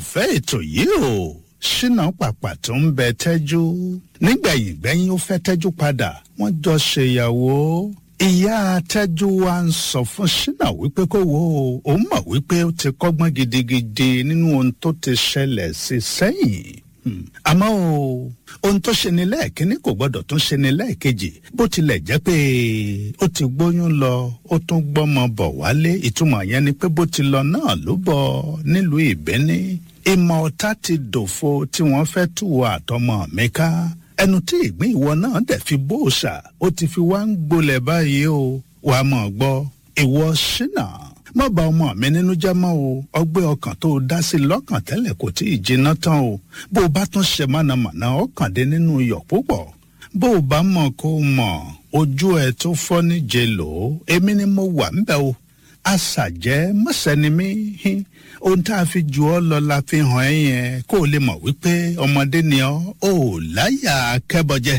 olólùfẹ́ ètò yìí o ṣínà pàpà tó ń bẹ tẹ́jú nígbẹ̀yìn gbẹ́yìn ó fẹ́ tẹ́jú padà wọ́n jọ ṣèyàwó ìyá tẹ́jú wa ń sọ fún ṣínà wípé kó wo òun mọ̀ wípé ó ti kọ́gbọ́n gidigidi nínú ohun tó ti ṣẹlẹ̀ sí sẹ́yìn àmọ́ o ohun tó ṣe ni lẹ́ẹ̀kínní kò gbọ́dọ̀ tún ṣe ni lẹ́ẹ̀kejì bó tilẹ̀ jẹ́ pé ó ti gbóyún lọ ó tún gbọ́mọ bọ̀ wálé ìtumọ̀ yẹn ni pé bó ti lọ náà ló bọ̀ nílùú ìbẹ́ní ìmọ̀ ọ̀tá ti dòfo tí wọ́n fẹ́ tù wọ àtọmọ mi ká ẹnu tí ìgbín ìwọ náà dẹ̀ fi bóòṣà ó ti fi wá ń gbolẹ̀ báyìí o wàá mọ̀ gbọ́ ìwọ ṣínà má bà ọmọ mi nínú jẹ́ mọ́ o ọgbẹ́ ọkàn tó o dá sí lọ́kàn tẹ́lẹ̀ kò tí ì jiná tán o bó o bá tún ṣe mọ̀nàmọ́ná ọkàn dé nínú iyọ̀ púpọ̀ bó o bá mọ̀ kó o mọ̀ ojú ẹ tó fọ́ níje lò ó èmi ni mo wà ń bẹ̀ o àṣàjẹ́ mọ̀sẹ́ni mi ohun tá a fi jù ọ́ lọ la fi hàn ẹ́ yẹn kó o lè mọ̀ wípé ọmọdé ni ọ́ ò láyà kẹ́bọjẹ.